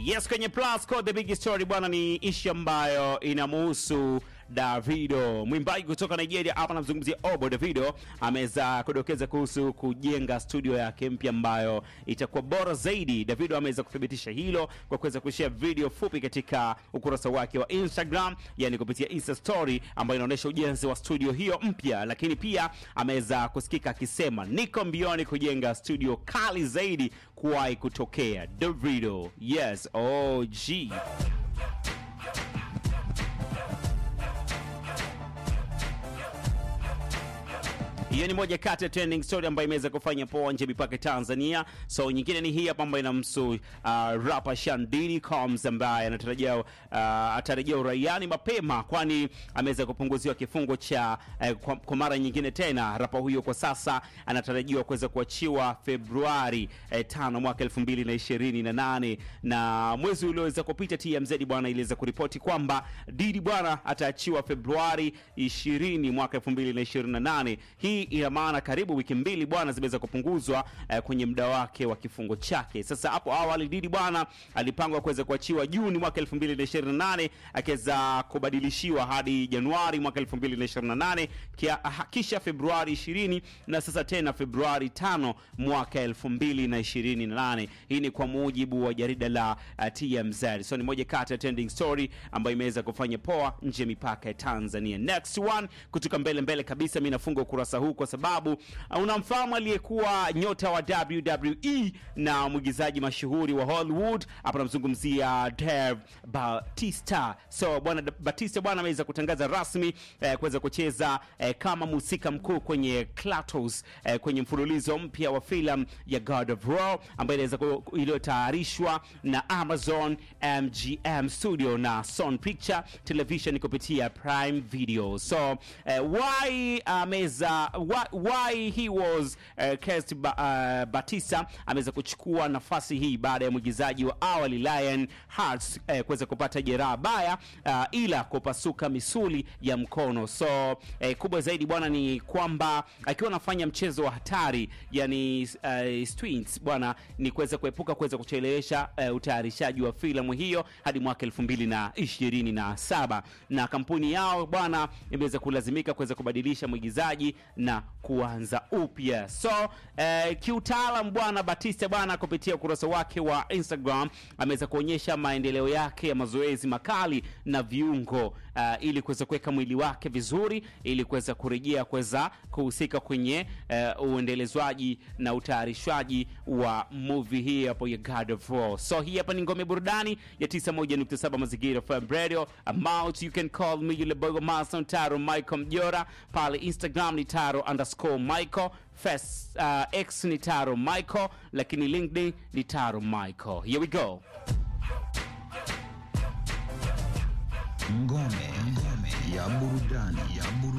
Yes, kwenye Plus Code the big story bwana, ni ishi ambayo inamuhusu Davido, mwimbaji kutoka Nigeria. Hapa namzungumzia Obo. Davido ameweza kudokeza kuhusu kujenga studio yake mpya ambayo itakuwa bora zaidi. Davido ameweza kuthibitisha hilo kwa kuweza kushare video fupi katika ukurasa wake wa Instagram, yani kupitia Insta story ambayo inaonyesha ujenzi wa studio hiyo mpya, lakini pia ameweza kusikika akisema niko mbioni kujenga studio kali zaidi kuwahi kutokea. Davido, yes, OG. Hiyo ni moja kati ya trending story ambayo imeweza kufanya poa nje mipaka Tanzania. So nyingine ni hii hapa ambayo inamhusu uh, rapper Shandini Combs ambaye anatarajia uh, atarejea uraiani mapema, kwani ameweza kupunguziwa kifungo cha uh, kwa, kwa mara nyingine tena. Rapa huyo kwa sasa anatarajiwa kuweza kuachiwa Februari eh, tano mwaka 2028 na mwezi ulioweza kupita TMZ bwana iliweza kuripoti kwamba Didi bwana ataachiwa Februari 20 mwaka 2028. Hii ina maana karibu wiki mbili bwana zimeweza kupunguzwa eh, kwenye muda wake wa kifungo chake. Sasa hapo awali Didi bwana alipangwa kuweza kuachiwa Juni mwaka 2028 akiweza kubadilishiwa hadi Januari mwaka 2028 kia, kisha Februari 20 na sasa tena Februari 5 mwaka 2028. Hii ni kwa mujibu wa jarida la uh, TMZ. So ni moja kati ya trending story ambayo imeweza kufanya poa nje ya mipaka ya Tanzania. Next one kutoka mbele mbele kabisa, mimi nafunga ukurasa huu kwa sababu uh, unamfahamu aliyekuwa nyota wa WWE na mwigizaji mashuhuri wa Hollywood. Hapa namzungumzia Dave Batista. So bwana Batista bwana ameweza kutangaza rasmi eh, kuweza kucheza eh, kama mhusika mkuu kwenye Kratos eh, kwenye mfululizo mpya wa filamu ya God of War ambayo inaweza ku- iliyotayarishwa na Amazon MGM Studio na Sony Picture Television kupitia Prime Video. So eh, why ameza why, why he was uh, cast ba, uh, Batista ameweza kuchukua nafasi hii baada ya mwigizaji wa awali Lion Hearts eh, kuweza kupata jeraha baya uh, ila kupasuka misuli ya mkono. So eh, kubwa zaidi bwana ni kwamba akiwa anafanya mchezo wa hatari yani uh, stunts bwana ni kuweza kuepuka kuweza kuchelewesha uh, utayarishaji wa filamu hiyo hadi mwaka elfu mbili na ishirini na saba na kampuni yao bwana imeweza kulazimika kuweza kubadilisha mwigizaji na kuanza upya. So eh, kiutaalam bwana Batista bwana kupitia ukurasa wake wa Instagram ameweza kuonyesha maendeleo yake ya mazoezi makali na viungo uh, ili kuweza kuweka mwili wake vizuri ili kuweza kurejea kuweza kuhusika kwenye uh, uendelezwaji na utayarishwaji wa movie hii hapo ya God of War. So hii hapa ni ngome burudani ya 91.7 Mazingira FM Radio. Amount you can call me yule bogo Mason Taro Michael Mjora pale Instagram ni Taro underscore Michael Face, uh, X ni Taro Michael lakini LinkedIn ni Taro Michael. Here we go. Ngome, ngome ya burudani ya burudani.